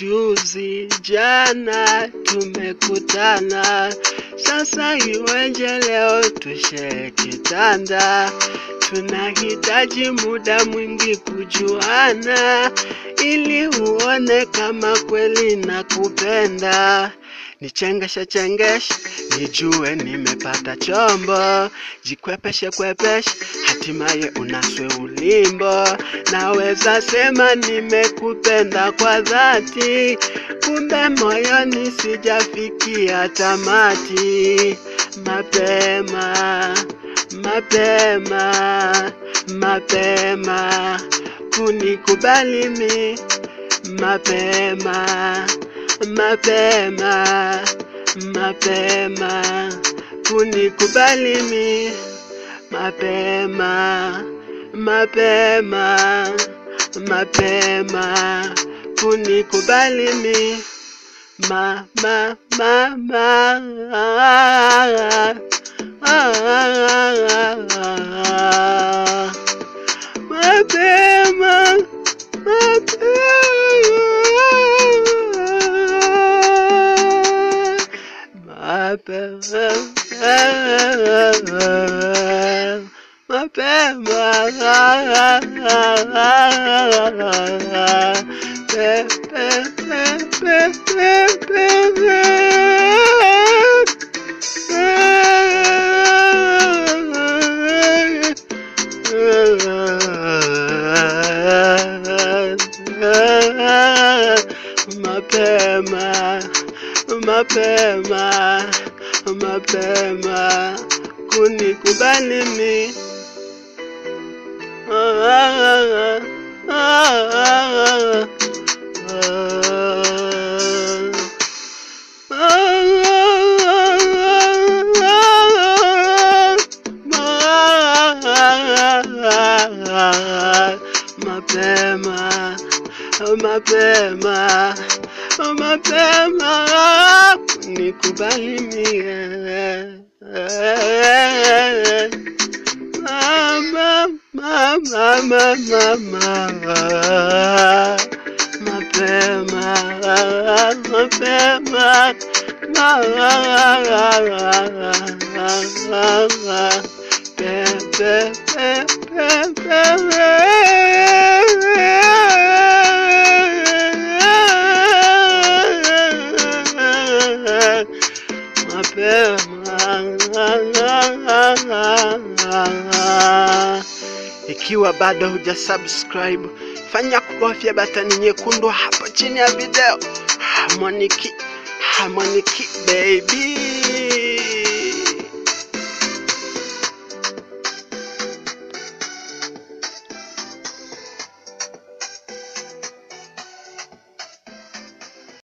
juzi jana tumekutana, sasa iweje leo tushe kitanda? Tunahitaji muda mwingi kujuana, ili uone kama kweli nakupenda. Nichengeshe chengeshe, nijue nimepata chombo, jikwepeshe kwepeshe, hatimaye unaswe ulimbo. Naweza sema nimekupenda kwa dhati, kumbe moyoni sijafikia tamati. Mapema, mapema, mapema kunikubali mi, mapema, mapema, mapema kunikubali mi, mapema, mapema, mapema kunikubali mi, ma, ma, ma, ma, mapema, mapema, mapema, mapema, pe, pe, pe, pe, pe, pe, mapema mapema mapema kunikubali mi Ah, ah, ah, ah, mapema mapema mapema nikubali mie mama mama mama mapema mapema pe pe pe pe pe mapema. Ikiwa bado huja subscribe, fanya kubofya batani nyekundu hapo chini ya video. Harmonic, Harmonic baby.